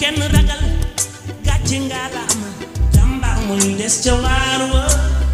kenn ragal gàcce ngaalaama jàmbaar muy des ca waar wa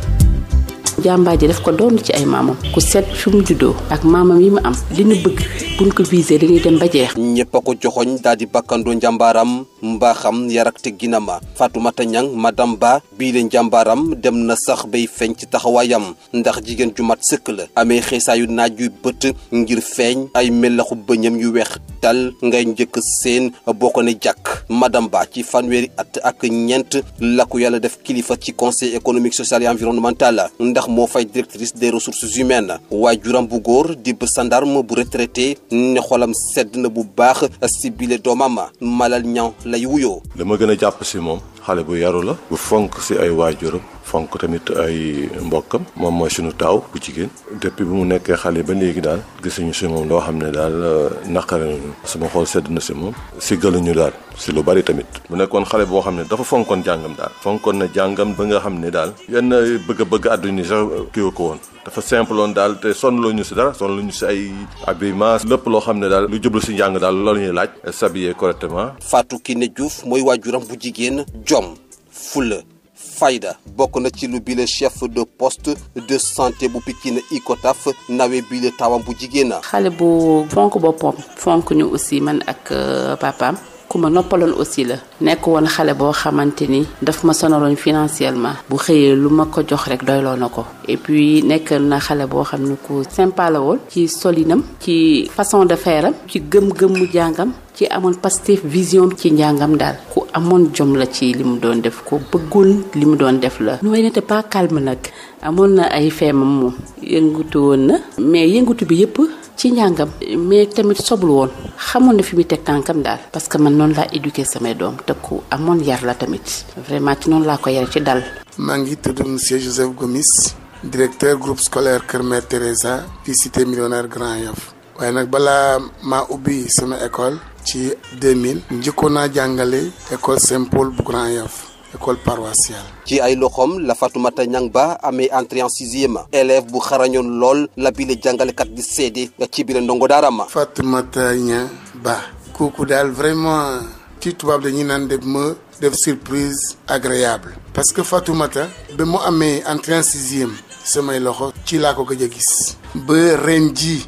jàmbaar ji daf ko doon ci ay maamam ku set fi mu juddoo ak maamam yi mu am li ñu bëgg buñ ko visé dañuy dem ba jeex ñëpp a ko joxoñ daal di bakkandoo njàmbaaram mbaaxam yar ak tegginam Fatoumata Niang madame Ba bii leen njàmbaaram dem na sax bay feeñ ci taxawaayam ndax jigéen ju mat sëkk la amee xeesaayu naaj yu bët ngir feeñ ay melaxu bëñam yu weex tal ngay njëkk seen boo ko ne jàkk madame Ba ci fanweeri at ak ñeent la ko yàlla def kilifa ci conseil économique social et environnemental ndax moo fay directrice des ressources humaines waajuram bu góor di sandarme bu retraité ne xolam sedd na bu baax si bile doomam malal ñaw lay wuyoo. li ma gën a jàpp si moom xale bu yaru la bu fonk si ay waajuram fonk tamit ay mbokkam moom mooy sunu taaw bu jigéen depuis bi mu nekkee xale ba léegi daal gisuñu si moom loo xam ne daal naqare nañu sama xool sedd na si moom si gëluñu daal si lu bari tamit mu nekkoon xale boo xam ne dafa fonkoon jàngam daal fonkoon na jàngam ba nga xam ne daal yenn bëgg-bëgg àdduna sax kii ko woon dafa simple woon daal te sonn ñu si dara sonn ñu si ay habillement lépp loo xam ne daal lu jublu si njàng daal loolu ñuy laaj s'habiller correctement Fatou Kiné Diouf mooy waajuram bu jigéen jom fulla fayda bokk na ci lu bile chef de poste de santé bu Pikine Icotaf nawe bile tawam bu jigéen xale bu fonk boppam fonk ñu aussi man ak papaam ku ma noppaloon aussi la nekk woon xale boo xamante ni daf ma sonaloon financièrement bu xëyee lu ma ko jox rek doyloo na ko et puis nekk na xale boo xam ne ku sympa la woon ci solinam ci façon de faire am ci gëm-gëmu jàngam ci amoon Pastef vision ci njàngam daal ku amoon jom la ci li mu doon def ko bëggoon li mu doon def la nu n'était pas calme nag amoon na ay feemam moom yëngutu woon na mais yëngutu bi yëpp ci njàngam mais tamit soblu woon xamoon na fi muy teg tànkam daal parce que man noonu laa éduqué samay doom te ku amoon yar la tamit vraiment ci noonu laa ko yare ci dal maa ngi tudd monsieur Joseph Gomis directeur groupe scolaire Kër Mère Teresa fii cité millionnaire Grand Yoff waaye nag balaa maa ubbi sama école ci 2000 njëkkoon naa jàngale école Saint-Paul bu Grand Yoff école paroissiale. ci ay loxoom la Fatoumata Niang Ba amee entrée en sixième élève bu xarañoon lool la bile jàngalekat di seede ci biir ndongo daara ma. Fatoumata Niang Ba. kooku daal vraiment ci tubaab dañuy naan def ma def surprise agréable. parce que Fatoumata ba mu amee entrée en sixième samay loxo ci laa ko gëj a gis. ba ren ji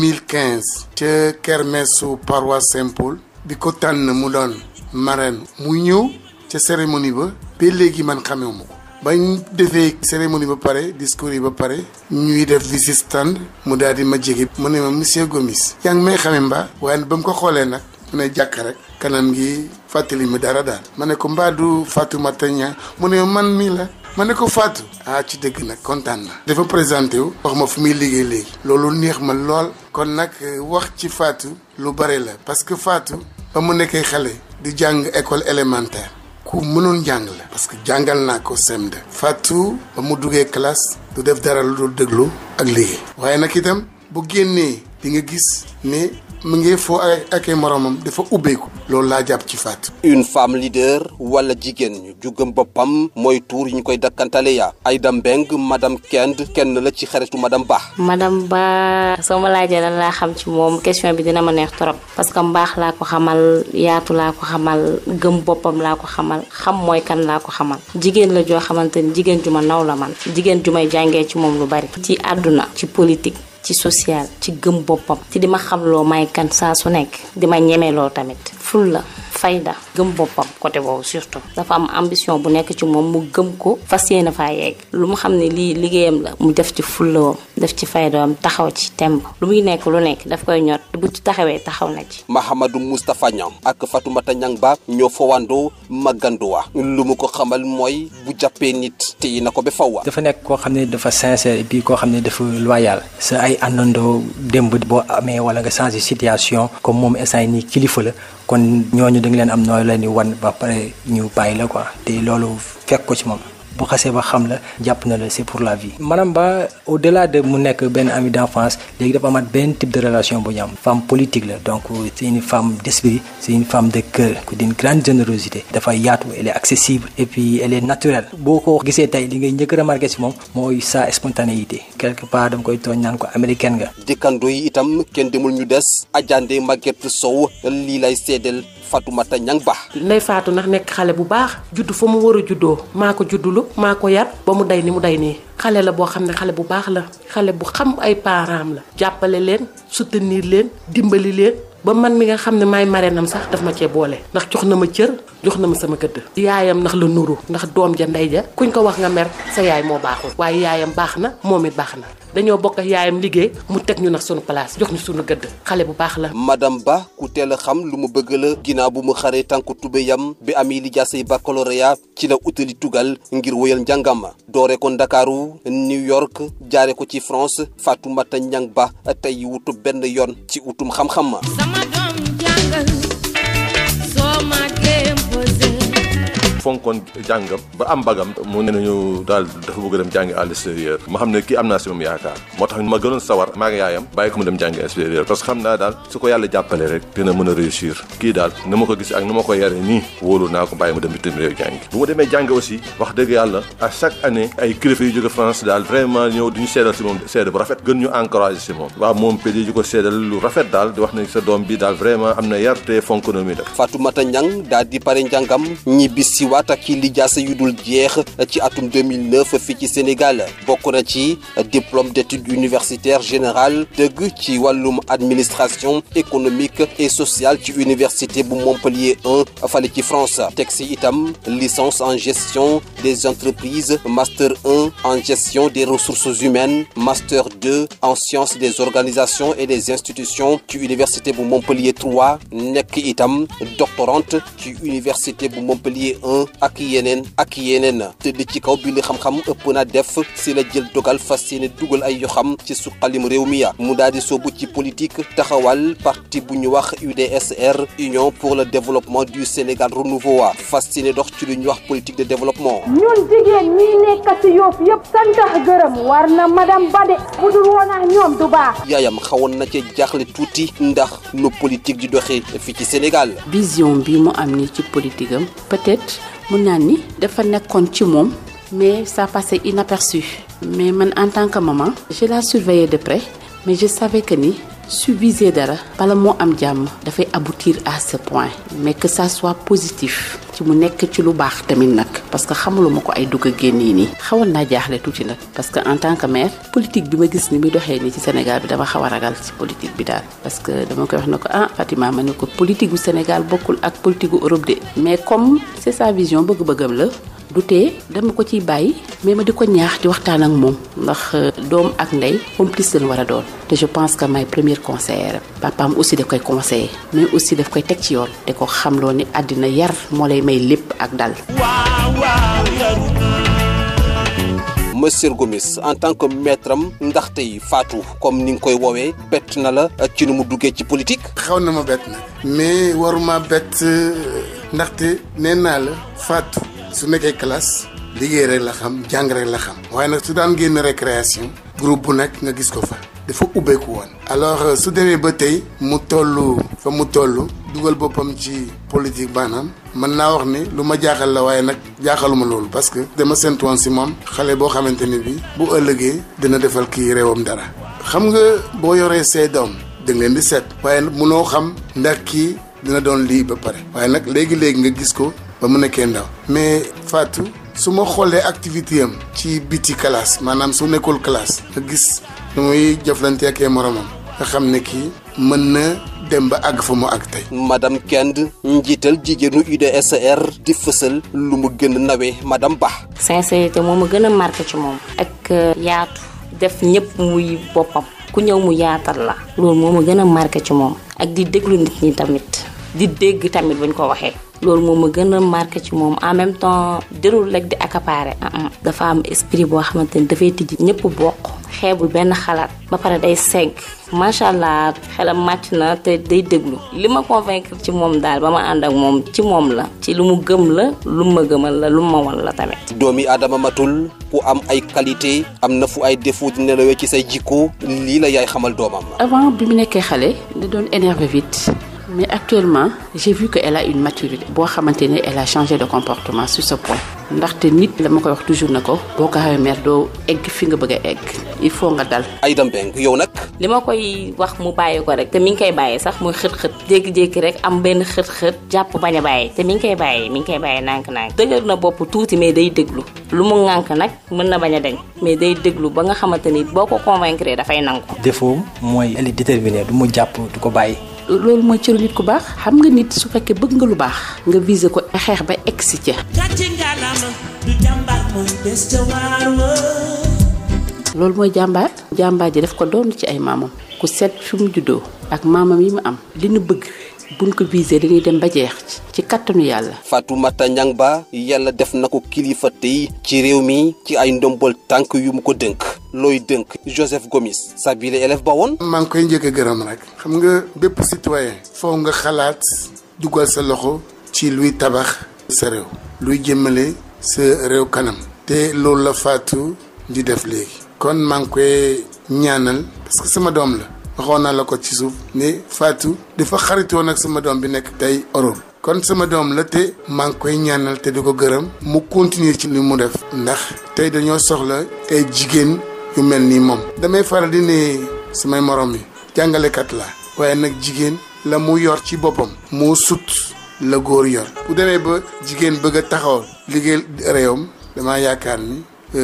2015. ca kermesu paroisse Saint-Paul. bi ko tànn mu doon marraine mu ñëw. ca cérémonie ba ba léegi man xamewuma ko bañ defee cérémonie ba pare discours yi ba pare ñuy def visite stand mu daal di ma jege mu ne ma monsieur Gomis yaa ngi may xame mbaa waaye ba mu ko xoolee nag mu ne jàkk rek kanam gi fàttali mi dara daal ma ne ko mbaa du Fatoumata Niang mu ne man mii la ma ne ko Fatou ah ci dëgg nag kontaan na dafa présenté wu wax ma fu muy liggéey léegi loolu neex ma lool kon nag wax ci Fatou lu bare la parce que Fatou ba mu nekkee xale di jàng école élémentaire ku mënoon jàng la parce que jàngal naa ko CM2 Fatou ba mu duggee classe du def dara lu dul déglu ak liggéey waaye nag itam bu génnee di nga gis ne mu ngi foo ak ay moromam dafa ubbeeku loolu laa jàpp ci Fatou. une femme leader wala jigéen ñu jugam boppam mooy tuur yi ñu koy dakkantale ya Aïda Mbeng madame Kend kenn la ci xaritu madame Ba. madame Ba soo ma laajee lan laa xam ci moom question bi dina ma neex trop parce que mbaax laa ko xamal yaatu laa ko xamal gëm boppam laa ko xamal xam mooy kan laa ko xamal jigéen la joo xamante ni jigéen ju ma naw la man jigéen ju may jàngee ci moom lu bari. ci àdduna ci politique. ci social ci gëm boppam ci di ma xamloo may kan saa su nekk di ma ñemeloo tamit ful la fayda gëm boppam côté boobu surtout dafa am ambition bu nekk ci moom mu gëm ko fas yéene faa yegg lu mu xam ne lii liggéeyam la mu def ci fullawam def ci faydawam taxaw ci temb lu muy nekk lu nekk daf koy ñor bu ci taxawee taxaw na ci Mahamadou Moustapha Niang ak Fatoumata Niang Ba ñoo fawandoo magganduwa lu mu ko xamal mooy bu jàppee nit téye na ko ba fawwa dafa nekk koo xam ne dafa sincère et puis koo xam ne dafa loyal sa ay àndandoo démb boo amee wala nga changé situation comme moom instant yi nii kilifa la kon ñooñu da nga leen am nooy leen di wan ba pare ñu bàyyi la quoi te loolu fekk ko ci moom bu xasee ba xam la jàpp na la c'est pour la vie. maanaam ba au delà de mu nekk benn ami d'enfance léegi dafa amaat benn type de relation bu ñu am femme politique la donc c'est une femme d'esprit c'est une femme de cœur d'une grande générosité dafa yaatu elle est accessible et puis elle est naturelle boo ko gisee tey li ngay njëkk a remarqué ci moom mooy sa spontanéité quelque part dama koy tooñ naan ko américaine nga. dëkkandoo yi itam kenn demul ñu des ajande Maguette Sow lii lay seedeel Fatoumata Niang Ba Ndey Faatu nag nekk xale bu baax juddu fa mu war a juddoo maa ko juddulu maa ko yar ba mu day ni mu day nii xale la boo xam ne xale bu baax la xale bu xam ay parents la jàppale leen soutenir leen dimbali leen ba man mi nga xam ne maay mareenam sax daf ma cee boole ndax jox na ma cër jox na ma sama gëdd yaayam ndax la nuru ndax doom ja ndey ja kuñ ko wax nga mer sa yaay moo baaxul waaye yaayam baax na moom it baax na dañoo bokk ak yaayam liggéey mu teg ñu nag sunu place jox ñu sunu gëdd xale bu baax la madame Ba ku teel a xam lu mu bëgg la ginnaaw bu mu xaree tànku tubéyam bi ami li jaasay baccalauréat ci la utali tugal ngir wéyal njàngam doore ko Ndakaaru New York jaare ko ci France Fatoumata Niang Ba tey wutu benn yoon ci utum xam-xam sama doom jàngal soo màggee posé fonkoon jàngam ba am bagam mu ne nañu daal dafa bëgg a dem jàngi à l'extérieur ma xam ne kii am naa si moom yaakaar moo tax ma gënoon sawar maa ngi yaayam bàyyi ko mu dem jàngi extérieur parce que xam naa daal su ko yàlla jàppale rek dina mën a réussir kii daal ni ma ko gis ak ni ma ko yare nii wóolu naa ko bàyyi mu dem bitim réew jàngi bu ma demee jàngi aussi wax dëgg yàlla à chaque année ay kilifa yu jóge France daal vraiment ñëw di ñu seedal si moom seede bu rafet gën ñu encouragé si moom waaw moom pédi di ko seedal lu rafet daal di wax ne sa doom bi daal vraiment am na yar te fonk na muy def Fatoumata Niang daal di pare njàngam ñibbi si waat ak li jaasa yu dul jeex ci atum 2009 fii ci Sénégal bokk na ci diplôme d'études universitaires générales dëgg ci wàllum administration économique et sociale ci université bu Montpellier 1 fale ci France teg si itam licence en gestion des entreprises master 1 en gestion des ressources humaines master 2 en sciences des organisations et des institutions ci université bu Montpellier 3 nekk itam doctorante ci université bu Montpellier 1 ak yeneen ak yeneen tëdd ci kaw bi li xam-xam ëpp na def si la jël dogal fas yéene dugal ay yoxam ci suqalim réew mi ya mu daal di soobu ci politique taxawal parti bu ñu wax UDSR Union pour le développement du Sénégal renouveau wa fas yéene dox ci lu ñu wax politique de développement ñun jigéen ñi nekk ci Yoff yëpp santax gërëm war na madame Bade bu dul woon ak ñoom du baax yaayam xawoon na ca jaaxle tuuti ndax nu politique di doxee fii ci Sénégal vision bi mu am ni ci politique am peut-être mun naa ni dafa nekkoon ci moom mais ça passait inaperçu mais man en tant que maman je la surveillais de près mais je savais que ni su viser dara bala moo am jàmm dafay aboutir à ce point mais que ça soit positif ci mu nekk ci lu baax tamit nag parce que xamuluma ko ay dugg a génn yi nii xawoon naa jaaxle tuuti nag parce que en tant que mère politique bi ma gis ni muy doxee nii ci Sénégal bi dama xaw a ragal ci politique bi daal parce que dama koy wax ne ko ah Fatima ma ne ko politique gu Sénégal bokkul ak politique gu Europe de mais comme c'est sa vision bëgg-bëggam la du tee dama ko ciy bàyyi mais ma di ko ñaax di waxtaan ak moom ndax doom ak ndey complice lañ war a doon te je pense que may première conseillère papaam aussi daf koy conseiller mais aussi daf koy teg ci yoon te ko xamloo ni àddina yar moo lay may lépp ak dal Monsieur Gomis en tant que maître am ndax tey Fatou comme ni nga koy woowee bett na la ci nu mu duggee ci politique. xaw na ma bett nag mais waruma bett ndaxte nee naa la Fatou su nekkee classe liggéey rek la xam jàng rek la xam waaye nag su daan génn récréation groupe bu nekk nga gis ko fa dafa ubbeeku woon alors su demee ba tey mu toll fa mu toll dugal boppam ci politique maanaam mën naa wax ni lu ma jaaxal la waaye nag jaaxaluma loolu parce que dama séntu woon si moom xale boo xamante ni bi bu ëllëgee dina defal kii réewam dara xam nga boo yoree say doom da nga leen di seet waaye munoo xam ndax kii dina doon lii ba pare waaye nag léegi-léegi nga gis ko ba mu nekkee ndaw mais Fatou su ma xoolee activité am ci biti classe maanaam su nekkul classe nga gis nu muy jëflante ak ay moromam nga xam ne kii mën na dem ba àgg fa mu àgg tey. madame Kend njiital jigéenu UDSR di fësal lu mu gën a nawee madame Ba. sincérité moo ma gën a marqué ci moom. ak yaatu def ñëpp muy boppam. ku ñëw mu yaatal la. loolu moo ma gën a marqué ci moom. ak di déglu nit ñi tamit. di dégg tamit buñ ko waxee. loolu moom ma gën a marqué ci moom en même temps dérul rek di accaparer. dafa am esprit boo xamante ni dafay tijji ñëpp bokk. xeebul benn xalaat. ba pare day segg. macha allah xelam màcc na te day déglu. li ma convaincre ci moom daal ba ma ànd ak moom ci moom la. ci lu mu gëm la lu ma gëmal la lu ma wan la tamit. doomi aadama matul ku am ay qualité am na fu ay défaut di nelawee ci say jikko lii la yaay xamal doomam. avant bi mu nekkee xale da doon énervé vite. mais actuellement j'ai vu que elle a une maturité boo xamante ne elle a changé de comportement sur ce point ndaxte nit la ma koy wax toujours na ko boo ko xawee mer doo egg fi nga bëgg a egg il faut nga dal Aïda Mbengue yow nag li ma koy wax mu bàyyi ko rek te mi ngi koy bàyyi sax muy xët-xët jékki-jékki rek am benn xët-xët jàpp bañ a bàyyi te mi ngi koy bàyyi mi ngi koy bàyyi nànk-nànk dëgër na bopp tuuti mais day déglu lu mu ŋànk nag mën na bañ a deñ mais day déglu ba nga xamante ni boo ko convaincre dafay nangu défaut mooy elle est déterminée du mu jàpp du ko bàyyi loolu mooy cëru nit ku baax xam nga nit su fekkee bëgg nga lu baax nga viser ko xeex ba egg si ca gàcce ngalaama du jàmbaar mooy des ca waar wa loolu mooy jàmbaar jàmbaar ji daf ko doon ci ay maamam ku seet fi mu juddoo ak maamam yi mu am li nu bëgg buñ ko visé dañuy dem ba jeex ci kattanu yàlla Fatoumata Niang Ba yàlla def na ko kilifa tey ci réew mi ci ay ndombol tànk yu mu ko dënk looy dënk Joseph Gomis sa bile élève ba woon maa ngi koy njëkk a gërëm rek xam nga bépp citoyen foo nga xalaat dugal sa loxo ci luy tabax sa réew luy jëmale sa réew kanam te loolu la Fatou di def léegi kon maa ngi koy ñaanal parce que sama doom la waxoon naa la ko ci suuf ne Fatou dafa xaritoon ak sama doom bi nekk tey Europe kon sama doom la te maa ngi koy ñaanal te di ko gërëm mu continuer ci li mu def ndax tey dañoo soxla ay jigéen yu mel nii moom damay faral di ne samay morom yi jàngalekat la waaye nag jigéen la mu yor ci boppam moo sut la góor yor bu demee ba jigéen bëgg a taxawal liggéey réewam damaa yaakaar ni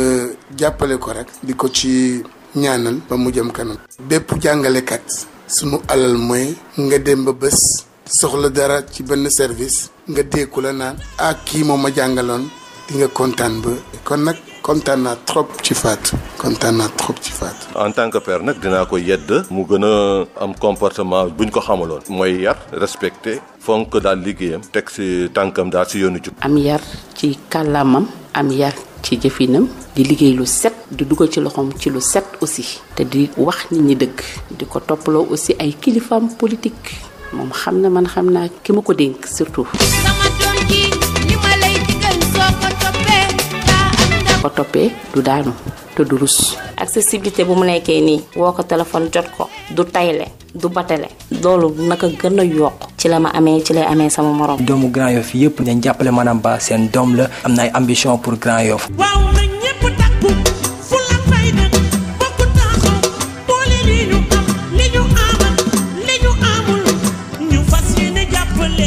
jàppale ko rek di ko ci ñaanal ba mu jëm kanam bépp jàngalekat sunu alal mooy nga dem ba bés soxla dara ci benn service nga dékku la naan ah kii moom ma jàngaloon di nga kontaan ba kon nag kontaan naa trop ci Fatou kontaan naa trop ci Fatou. en tant que père nag dinaa ko yedd mu gën a am comportement buñ ko xamaloon mooy yar respecté fonk daal liggéeyam teg si tànkam daal si yoonu jub am yar ci kàllaamam am yar ci jëfinam di liggéey lu set di dugal ci loxoom ci lu set aussi te di wax nit ñi dëgg di ko toppaloo aussi ay kilifaam politique moom xam na man xam naa ki ma ko dénk surtout sama doom ji li ma lay digal soo ko toppee daa am ndam ko toppee du daanu te du rus accessibilité bu mu nekkee nii woo ko téléphone jot ko du tayle du batale loolu naka gën a yokk ci la ma amee ci lay amee sama morom doomu Grand Yoff yëpp nañ jàppale madame Ba seen doom la am na ay ambition pour Grand Yoff waaw na ñépp takku fu la fayda bokku taxaw boole li ñu am li ñu amal li ñu amul ñu fas yéene jàppale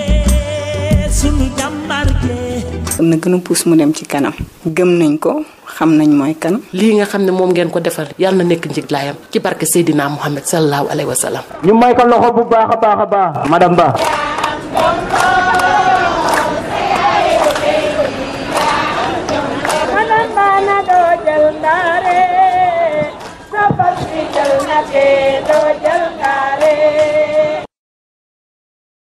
sunu jàmbaar jee na gën a puus mu dem ci kanam gëm nañ ko xam nañ mooy kan lii nga xam ne moom ngeen ko defal yàlla na nekk njiglaayam ci barke Seydina Muhammad sallallahu alayhi wa sallam ñu may ko loxo bu baax a baax a baax madame Ba